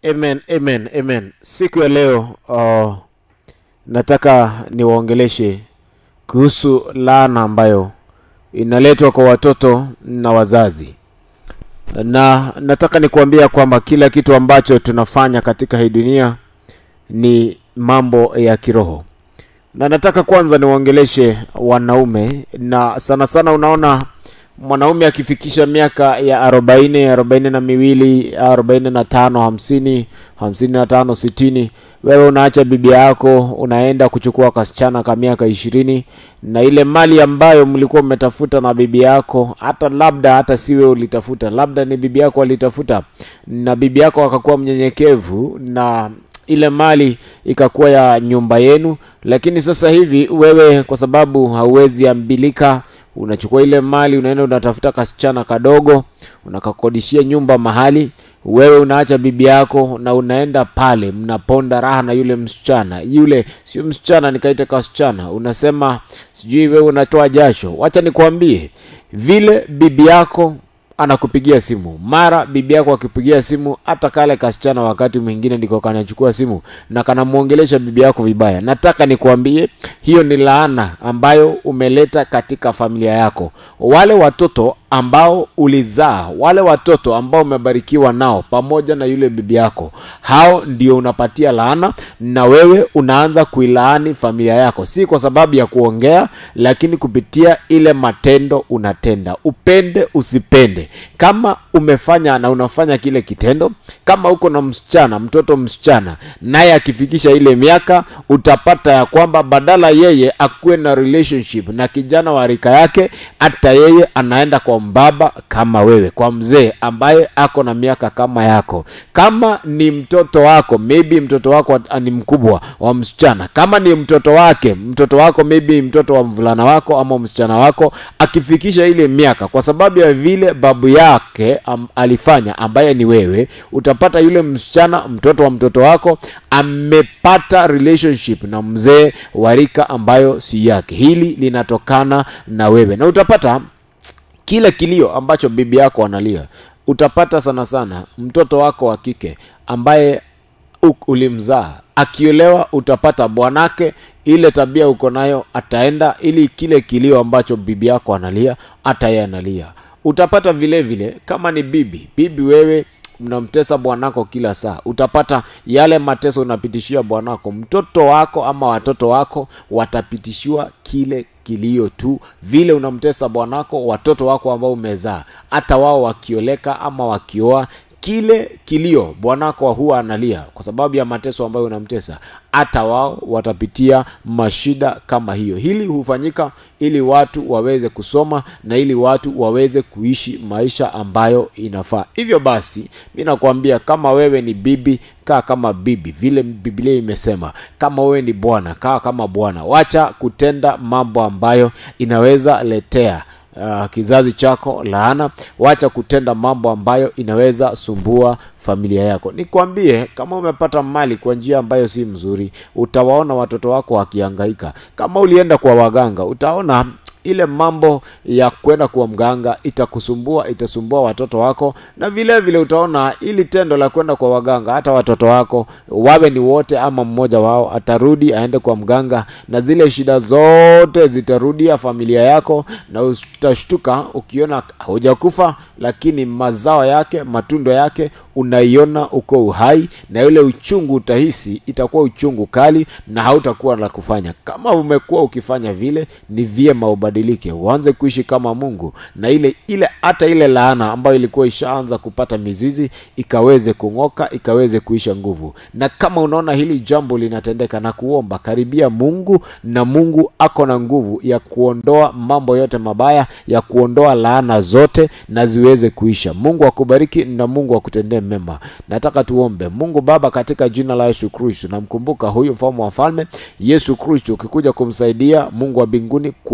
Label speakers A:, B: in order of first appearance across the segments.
A: Amen, amen, amen. Siku ya leo uh, nataka niwaongeleshe kuhusu laana ambayo inaletwa kwa watoto na wazazi, na nataka nikuambia kwamba kila kitu ambacho tunafanya katika hii dunia ni mambo ya kiroho, na nataka kwanza niwaongeleshe wanaume, na sana sana unaona mwanaume akifikisha miaka ya arobaini arobaini na miwili arobaini na tano hamsini hamsini na tano sitini wewe unaacha bibi yako unaenda kuchukua kasichana ka miaka ishirini na ile mali ambayo mlikuwa mmetafuta na bibi yako hata labda hata si wewe ulitafuta labda ni bibi yako alitafuta na bibi yako akakuwa mnyenyekevu na ile mali ikakuwa ya nyumba yenu lakini sasa hivi wewe kwa sababu hauwezi ambilika unachukua ile mali unaenda unatafuta kasichana kadogo unakakodishia nyumba mahali wewe unaacha bibi yako na unaenda pale mnaponda raha na yule msichana yule sio msichana nikaita kasichana unasema sijui wewe unatoa jasho wacha nikwambie vile bibi yako anakupigia simu mara bibi yako akipigia simu hata kale kasichana wakati mwingine ndiko kanachukua simu na kanamwongelesha bibi yako vibaya nataka nikuambie hiyo ni laana ambayo umeleta katika familia yako wale watoto ambao ulizaa wale watoto ambao umebarikiwa nao pamoja na yule bibi yako hao ndio unapatia laana na wewe unaanza kuilaani familia yako si kwa sababu ya kuongea lakini kupitia ile matendo unatenda upende usipende kama umefanya na unafanya kile kitendo kama uko na msichana mtoto msichana naye akifikisha ile miaka utapata ya kwamba badala yeye akuwe na relationship na kijana wa rika yake hata yeye anaenda kwa mbaba kama wewe kwa mzee ambaye ako na miaka kama yako kama ni mtoto wako maybe mtoto wako ni mkubwa wa msichana kama ni mtoto wake mtoto wako maybe mtoto wa mvulana wako ama msichana wako akifikisha ile miaka kwa sababu ya vile babu yake am, alifanya ambaye ni wewe utapata yule msichana mtoto wa mtoto wako amepata relationship na mzee wa rika ambayo si yake hili linatokana na wewe na utapata kile kilio ambacho bibi yako analia utapata sana sana mtoto wako wa kike ambaye ulimzaa akiolewa utapata bwanake ile tabia uko nayo ataenda ili kile kilio ambacho bibi yako analia hata yeye analia utapata vile vile kama ni bibi bibi wewe mnamtesa bwanako kila saa utapata yale mateso unapitishia bwanako mtoto wako ama watoto wako watapitishiwa kile kilio tu vile unamtesa bwanako watoto wako ambao umezaa hata wao wakioleka ama wakioa kile kilio bwanako huwa analia kwa sababu ya mateso ambayo unamtesa hata wao watapitia mashida kama hiyo hili hufanyika ili watu waweze kusoma na ili watu waweze kuishi maisha ambayo inafaa hivyo basi mi nakwambia kama wewe ni bibi kaa kama bibi vile biblia imesema kama wewe ni bwana kaa kama bwana wacha kutenda mambo ambayo inaweza letea uh, kizazi chako laana wacha kutenda mambo ambayo inaweza sumbua familia yako nikwambie kama umepata mali kwa njia ambayo si mzuri utawaona watoto wako wakihangaika kama ulienda kwa waganga utaona ile mambo ya kwenda kuwa mganga itakusumbua itasumbua watoto wako na vile vile utaona ili tendo la kwenda kwa waganga hata watoto wako wawe ni wote ama mmoja wao atarudi aende kwa mganga na zile shida zote zitarudia familia yako na utashtuka ukiona hujakufa lakini mazao yake matundo yake unaiona uko uhai na ile uchungu utahisi itakuwa uchungu kali na hautakuwa la kufanya kama umekuwa ukifanya vile ni vyema ubadilike uanze kuishi kama mungu na ile ile hata ile laana ambayo ilikuwa ishaanza kupata mizizi ikaweze kung'oka ikaweze kuisha nguvu na kama unaona hili jambo linatendeka na kuomba karibia mungu na mungu ako na nguvu ya kuondoa mambo yote mabaya ya kuondoa laana zote na ziweze kuisha mungu akubariki na mungu akutendee mema nataka tuombe mungu baba katika jina la yesu kristo namkumbuka huyu mfalme wa falme yesu kristo ukikuja kumsaidia mungu wa mbinguni kuishi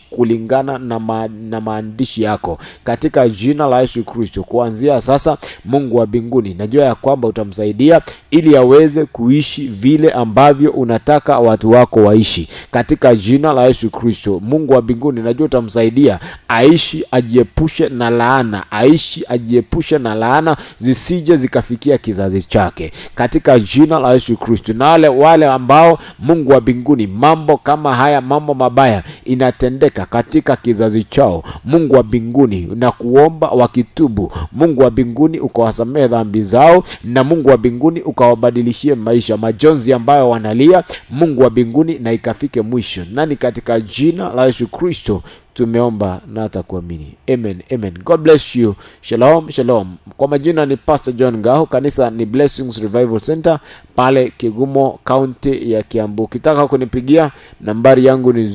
A: kulingana na, ma, na maandishi yako katika jina la Yesu Kristo. Kuanzia sasa, Mungu wa mbinguni, najua ya kwamba utamsaidia ili aweze kuishi vile ambavyo unataka watu wako waishi katika jina la Yesu Kristo. Mungu wa mbinguni, najua utamsaidia aishi, ajiepushe na laana, aishi, ajiepushe na laana zisije zikafikia kizazi chake katika jina la Yesu Kristo. Na wale wale ambao Mungu wa mbinguni, mambo kama haya, mambo mabaya inatendeka katika kizazi chao, Mungu wa mbinguni, na kuomba wakitubu, Mungu wa mbinguni ukawasamehe dhambi zao, na Mungu wa mbinguni ukawabadilishie maisha, majonzi ambayo wanalia, Mungu wa mbinguni, na ikafike mwisho. Nani katika jina la Yesu Kristo tumeomba na hata kuamini amen amen god bless you shalom shalom kwa majina ni pastor john ngaho kanisa ni blessings revival center pale kigumo kaunti ya kiambu ukitaka kunipigia nambari yangu ni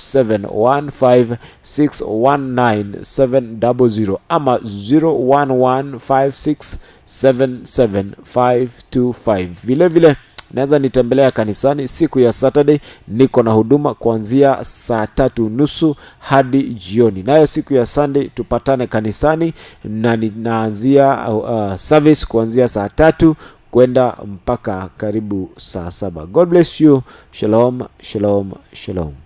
A: 0715619700 ama 0115677525 vile vile naweza nitembelea kanisani siku ya Saturday, niko na huduma kuanzia saa tatu nusu hadi jioni, nayo siku ya Sunday tupatane kanisani na ninaanzia uh, service kuanzia saa tatu kwenda mpaka karibu saa saba. God bless you. Shalom, shalom, shalom.